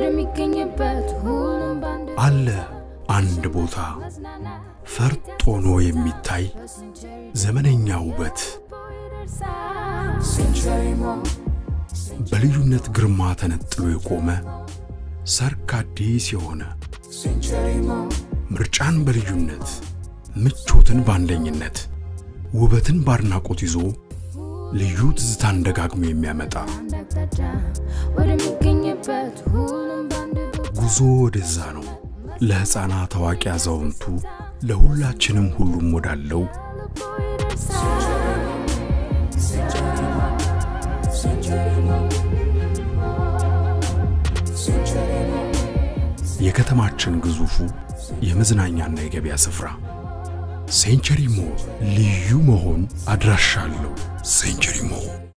ወደሚገኝበት ሁሉም ባንድ አለ አንድ ቦታ ፈርጥ ሆኖ የሚታይ ዘመነኛ ውበት ሴንቸሪ ሞል በልዩነት ግርማ ተነጥሎ የቆመ ሰርክ አዲስ የሆነ ሴንቸሪ ሞል ምርጫን በልዩነት ምቾትን በአንደኝነት ውበትን በአድናቆት ይዞ ልዩ ትዝታን ደጋግሞ የሚያመጣ አንድ አቅጣጫ ወደሚገኝበት ሁሉም ባንድ ቦታ ጉዞ ወደዛ ነው። ለሕፃናት አዋቂ፣ አዛውንቱ ለሁላችንም ሁሉም ወዳለው ልቦ ይደርሳል። ሴንቸሪ ሞል ሴንቸሪ ሞል ሴንቸሪ ሞል የከተማችን ግዙፉ የመዝናኛና የገበያ ስፍራ ሴንቸሪ ሞል ልዩ መሆን አድራሻ አለው። ሴንቸሪ ሞል